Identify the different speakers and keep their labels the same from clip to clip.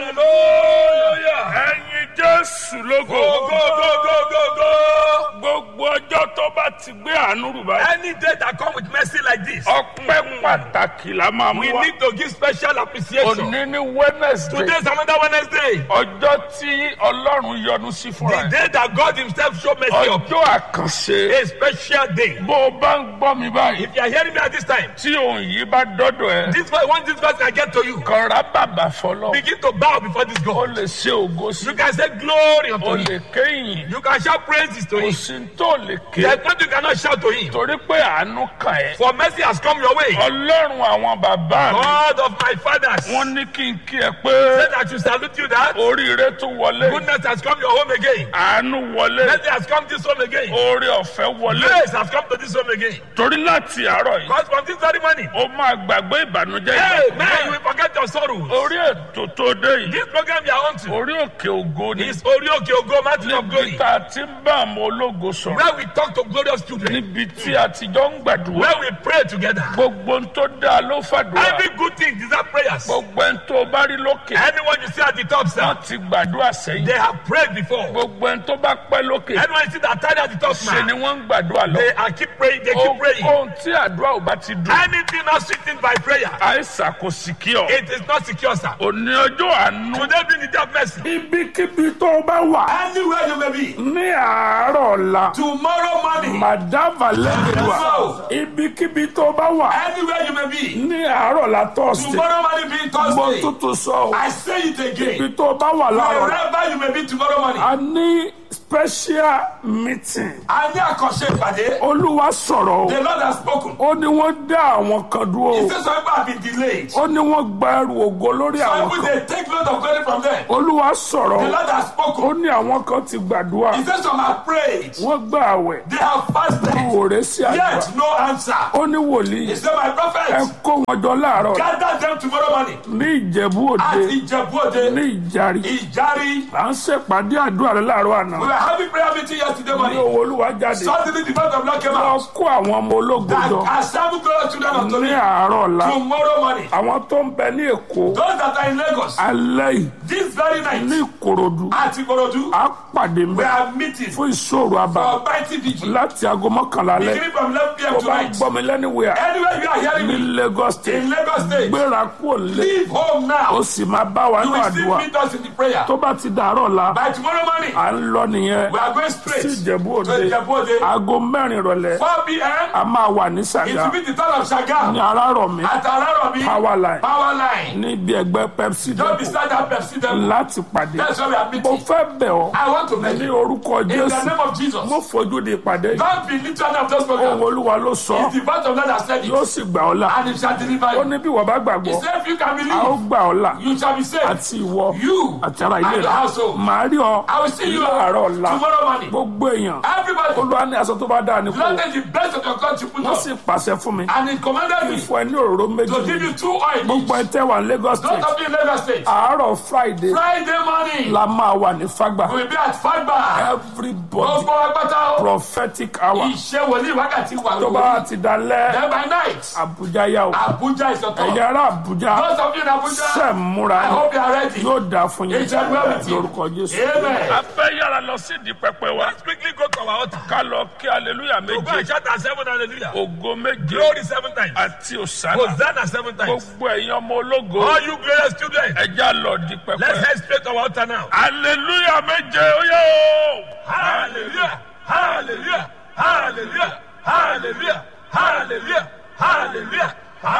Speaker 1: Hallelujah.
Speaker 2: ẹ̀yin jésù lógo
Speaker 1: Go, go, go, go, go, go.
Speaker 2: gbogbo ọjọ́ tó bá ti gbé àánú rù báyìí
Speaker 1: Any day that come with mercy like this,
Speaker 2: ọpẹ́ pàtàkì la máa mú
Speaker 1: we
Speaker 2: wa
Speaker 1: need to give special appreciation.
Speaker 2: òní ní wednesday
Speaker 1: Today is another Wednesday.
Speaker 2: ọjọ́ tí ọlọ́run yọ́nú sí fúnra
Speaker 1: The
Speaker 2: ẹ̀
Speaker 1: day that God Himself show mercy up.
Speaker 2: ọjọ́ àkànṣe
Speaker 1: A special day.
Speaker 2: bó o bá ń gbọ́ mi báyìí
Speaker 1: If you are hearing me at this time,
Speaker 2: tí òun yìí bá dọ́dọ̀ ẹ̀
Speaker 1: this verse, once this verse can get to you,
Speaker 2: kọ̀ọ̀rá bàbà fọlọ́
Speaker 1: begin to bow before this
Speaker 2: o
Speaker 1: God.
Speaker 2: lè ṣe ògo sí
Speaker 1: You can say glory
Speaker 2: o
Speaker 1: unto Him.
Speaker 2: lè kéyìn
Speaker 1: You can shout praises to
Speaker 2: kò
Speaker 1: Him.
Speaker 2: sí tó lè ké
Speaker 1: There's nothing you cannot shout to Him.
Speaker 2: torí pé àánú kàn ẹ́
Speaker 1: For mercy has come your way.
Speaker 2: ọlọ́run àwọn bàbá mi
Speaker 1: God of my fathers,
Speaker 2: wọ́n ní kí n kí ẹ pé
Speaker 1: said I should salute you that
Speaker 2: oríire tún wọlé
Speaker 1: goodness has come your home again.
Speaker 2: àánú wọlé
Speaker 1: Mercy has come this home again.
Speaker 2: oore ọ̀fẹ́ wọlé
Speaker 1: Grace has come to this home again.
Speaker 2: torí láti àárọ̀ yìí
Speaker 1: Because from this very morning,
Speaker 2: ó máa gbàgbé ìbànújẹ́
Speaker 1: hey,
Speaker 2: ìgbà
Speaker 1: man, you will forget your sorrows.
Speaker 2: orí ètò tó dé yìí
Speaker 1: This program you are on to
Speaker 2: orí òkè ògo ni
Speaker 1: is Orioke Ogo, Mountain of
Speaker 2: níbi
Speaker 1: Glory,
Speaker 2: tá a ti ń bá àwọn ológo sọ̀rọ̀
Speaker 1: where we talk to glorious children,
Speaker 2: níbi tí a ti jọ ń gbàdúrà
Speaker 1: where we pray together.
Speaker 2: gbogbo ń tó dáa ló fàdúrà
Speaker 1: Every good thing deserve prayers.
Speaker 2: gbogbo ń tó bá rí lókè
Speaker 1: Anyone you see at the top, sir,
Speaker 2: wọ́n ti gbàdúrà sẹ́yìn
Speaker 1: they have prayed before.
Speaker 2: gbogbo ń tó bá pẹ́ lókè
Speaker 1: Anyone you see that tied at the top,
Speaker 2: ṣe ni
Speaker 1: man,
Speaker 2: wọ́n ń gbàdúrà lọ
Speaker 1: they are keep praying, they keep praying.
Speaker 2: ohun tí àdúrà ò bá ti dùn
Speaker 1: Anything not sweetened by prayer,
Speaker 2: àìsàn kò sì kí ọ
Speaker 1: it is not secure, sir.
Speaker 2: òní ọjọ́ àánú
Speaker 1: Today being the day of mercy.
Speaker 2: ibikíbi tó o bá wà
Speaker 1: Anywhere you may be,
Speaker 2: ní àárọ̀ ọ̀la
Speaker 1: tomorrow morning,
Speaker 2: madava lẹ́gbẹ̀wá ibikíbi tó o bá wà
Speaker 1: anywhere you may be,
Speaker 2: ní àárọ̀ ọ̀la tọ́sídẹ̀ẹ́
Speaker 1: tomorrow morning being
Speaker 2: mo
Speaker 1: Thursday,
Speaker 2: tuntun sọ o
Speaker 1: I say it again.
Speaker 2: ibi tó o bá wà láàárọ̀ ọ̀la
Speaker 1: Wherever you may be tomorrow morning,
Speaker 2: a ní special meeting
Speaker 1: a ní àkànṣe ìpàdé.
Speaker 2: olúwa sọ̀rọ̀ o
Speaker 1: The Lord has spoken.
Speaker 2: ó ní wọ́n dá àwọn kan dúró
Speaker 1: He
Speaker 2: o
Speaker 1: says some people have been delayed.
Speaker 2: ó ní wọ́n gba ẹrù ògo lórí
Speaker 1: Some
Speaker 2: àwọn
Speaker 1: people
Speaker 2: kan
Speaker 1: they take load of glory from them.
Speaker 2: olúwa sọ̀rọ̀
Speaker 1: The
Speaker 2: o
Speaker 1: Lord has
Speaker 2: ó
Speaker 1: spoken.
Speaker 2: ní àwọn kan ti gbàdúrà
Speaker 1: He says some have prayed.
Speaker 2: wọ́n gbà àwẹ̀
Speaker 1: They have fasted.
Speaker 2: òòrè sí àdúrà
Speaker 1: Yet no answer.
Speaker 2: ó ní wòlíì
Speaker 1: He said, My
Speaker 2: ẹ
Speaker 1: prophet,
Speaker 2: kó wọn jọ láàárọ̀
Speaker 1: gather them tomorrow morning
Speaker 2: ní ìjẹ̀bú
Speaker 1: at
Speaker 2: òde
Speaker 1: Ijebu-Ode,
Speaker 2: ní ìjàrí
Speaker 1: Ijari.
Speaker 2: à ń ṣèpàdé àdúrà rẹ láàárọ̀ àná
Speaker 1: We were having prayer meeting yesterday
Speaker 2: ní
Speaker 1: morning.
Speaker 2: owó olúwa jáde
Speaker 1: Suddenly the word of Lord came
Speaker 2: wọ́n
Speaker 1: out.
Speaker 2: kó àwọn ọmọ ológun
Speaker 1: That
Speaker 2: jọ
Speaker 1: assemble glorious children of
Speaker 2: ní
Speaker 1: Tomi
Speaker 2: àárọ̀ ọ̀la
Speaker 1: tomorrow morning.
Speaker 2: àwọn tó ń bẹ ní èkó
Speaker 1: Those that are in Lagos,
Speaker 2: alẹ́ yìí
Speaker 1: this very
Speaker 2: ní
Speaker 1: night,
Speaker 2: ìkòròdú
Speaker 1: at Ikorodu,
Speaker 2: á pàdé
Speaker 1: we
Speaker 2: mbẹ
Speaker 1: are meeting
Speaker 2: fún ìṣòro àbá
Speaker 1: for mighty vigil.
Speaker 2: láti aago mọ́kànlá alẹ́
Speaker 1: Beginning from 11 p.m.
Speaker 2: tó bá ń
Speaker 1: tonight.
Speaker 2: gbọ́ mi lẹ́niwẹ̀ẹ́
Speaker 1: Anywhere you are hearing
Speaker 2: ní
Speaker 1: me,
Speaker 2: Lagos state
Speaker 1: in Lagos State,
Speaker 2: gbéra kúrò lé
Speaker 1: leave home
Speaker 2: ó
Speaker 1: now.
Speaker 2: sì máa bá wa
Speaker 1: You
Speaker 2: ní
Speaker 1: will still
Speaker 2: àdúrà
Speaker 1: meet us in the prayer.
Speaker 2: tó bá ti dàárọ̀ la
Speaker 1: By tomorrow morning,
Speaker 2: à ń lọ nìyẹn
Speaker 1: we are going
Speaker 2: sí
Speaker 1: straight
Speaker 2: ìjẹ̀bú
Speaker 1: to
Speaker 2: òde
Speaker 1: Ijebu-Ode.
Speaker 2: aago mẹ́rin ìrọ̀lẹ́
Speaker 1: 4 p.m.
Speaker 2: a máa wà ní
Speaker 1: It
Speaker 2: sàgá
Speaker 1: will be the town of Shagam
Speaker 2: ní arárọ̀ mi
Speaker 1: at Araromi
Speaker 2: power line
Speaker 1: Power Line.
Speaker 2: níbi ẹgbẹ́ pepsi
Speaker 1: Don't
Speaker 2: depot
Speaker 1: beside that Pepsi depot.
Speaker 2: láti pàdé
Speaker 1: That's why we are
Speaker 2: mo
Speaker 1: meeting.
Speaker 2: fẹ́ bẹ̀ ọ́
Speaker 1: I want to beg
Speaker 2: ní
Speaker 1: you.
Speaker 2: orúkọ
Speaker 1: In the
Speaker 2: jésù
Speaker 1: name of Jesus.
Speaker 2: mo fojú di ìpàdé yìí
Speaker 1: Don't be literally of those
Speaker 2: ohun
Speaker 1: programs.
Speaker 2: olúwa ló sọ
Speaker 1: It's the voice of God that said
Speaker 2: yóò
Speaker 1: it.
Speaker 2: sì gbà ọ́ là
Speaker 1: And it shall deliver
Speaker 2: ó
Speaker 1: you.
Speaker 2: ní bí wọ́n bá
Speaker 1: He
Speaker 2: gbàgbọ́
Speaker 1: said, if you can
Speaker 2: a ó
Speaker 1: believe,
Speaker 2: gbà ọ́ là
Speaker 1: you shall be saved.
Speaker 2: àti ìwọ
Speaker 1: You
Speaker 2: àti ara ilé
Speaker 1: and your
Speaker 2: rẹ
Speaker 1: household.
Speaker 2: màá rí ọ
Speaker 1: I will see you
Speaker 2: láàárọ̀ ọ̀la
Speaker 1: tomorrow morning.
Speaker 2: gbogbo èèyàn
Speaker 1: Everybody,
Speaker 2: olúwa ní aṣọ tó bá dáa ní kú
Speaker 1: Lord, take the best of your country put
Speaker 2: wọ́n
Speaker 1: on.
Speaker 2: sì pàṣẹ fún mi
Speaker 1: And he commanded me
Speaker 2: fún ẹ ní òróró méjì
Speaker 1: to give you two oil.
Speaker 2: gbogbo ẹ tẹ́ wà ní Lagos
Speaker 1: Don't
Speaker 2: state
Speaker 1: have in Lagos State.
Speaker 2: àárọ̀ friday
Speaker 1: Friday morning,
Speaker 2: la máa wà ní fagba
Speaker 1: we will be at Fagba.
Speaker 2: everybody
Speaker 1: Gbogbo agbátá o.
Speaker 2: prophetic hour
Speaker 1: Iṣẹ́ wòlíì wákàtí wà
Speaker 2: tó bá
Speaker 1: lóko.
Speaker 2: ti dalẹ̀
Speaker 1: Then by night,
Speaker 2: Abuja yá o
Speaker 1: Abuja is your
Speaker 2: ẹ̀yin
Speaker 1: turn.
Speaker 2: ará Abuja
Speaker 1: Those of you in Abuja,
Speaker 2: ṣe múra
Speaker 1: I hope you are ready.
Speaker 2: yóò dáa fún yín
Speaker 1: It shall be well with you.
Speaker 2: lórúkọ Jésù.
Speaker 1: Amen.
Speaker 2: a fẹ́ yára lọ sí ìdí pẹpẹ wa
Speaker 1: Let's quickly go to our altar.
Speaker 2: ká lọ kí aleluya
Speaker 1: Go and
Speaker 2: méje
Speaker 1: shout at seven hallelujah.
Speaker 2: ògo méje
Speaker 1: Glory seven times.
Speaker 2: àti òsánà
Speaker 1: Hosanna seven times.
Speaker 2: gbogbo ẹ̀yin ọmọ ológo
Speaker 1: All you glorious children,
Speaker 2: ẹja lọ di
Speaker 1: let's
Speaker 2: pẹpẹ
Speaker 1: head straight to our altar now.
Speaker 2: aleluya méje ó yẹ o.
Speaker 1: Hallelujah. Hallelujah. Hallelujah. Hallelujah. Hallelujah. Hallelujah.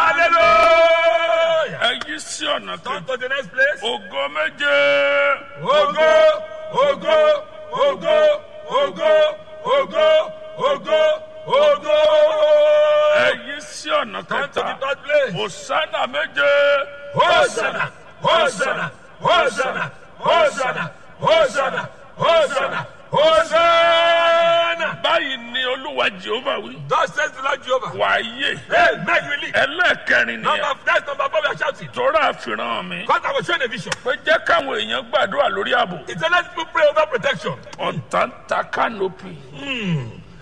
Speaker 1: Hallelujah.
Speaker 2: ẹ yí sí ọ̀nà
Speaker 1: Come
Speaker 2: kejì
Speaker 1: to the next place.
Speaker 2: ògo méje
Speaker 1: Ogo, ogo, ogo, ogo, ogo, ogo, ogo.
Speaker 2: ẹ yí sí ọ̀nà
Speaker 1: Come to the
Speaker 2: kẹta
Speaker 1: third place.
Speaker 2: òsánà méje
Speaker 1: Hosanna, Hosanna, Hosanna, Hosanna, Hosanna, Hosanna, Hosanna.
Speaker 2: báyìí ni olúwa jehova wí
Speaker 1: Thus says the Lord Jehovah.
Speaker 2: wàáyé
Speaker 1: Hey, make relief.
Speaker 2: ẹlẹ́ẹ̀kẹrin
Speaker 1: Number,
Speaker 2: nìyẹn
Speaker 1: that's number four we are shouting.
Speaker 2: tọ́ra àfihàn mi
Speaker 1: Because I was showing a vision.
Speaker 2: pé jẹ́ káwọn èèyàn gbàdúrà lórí ààbò
Speaker 1: It's a let people pray over protection.
Speaker 2: ọ̀tá ń ta kánópì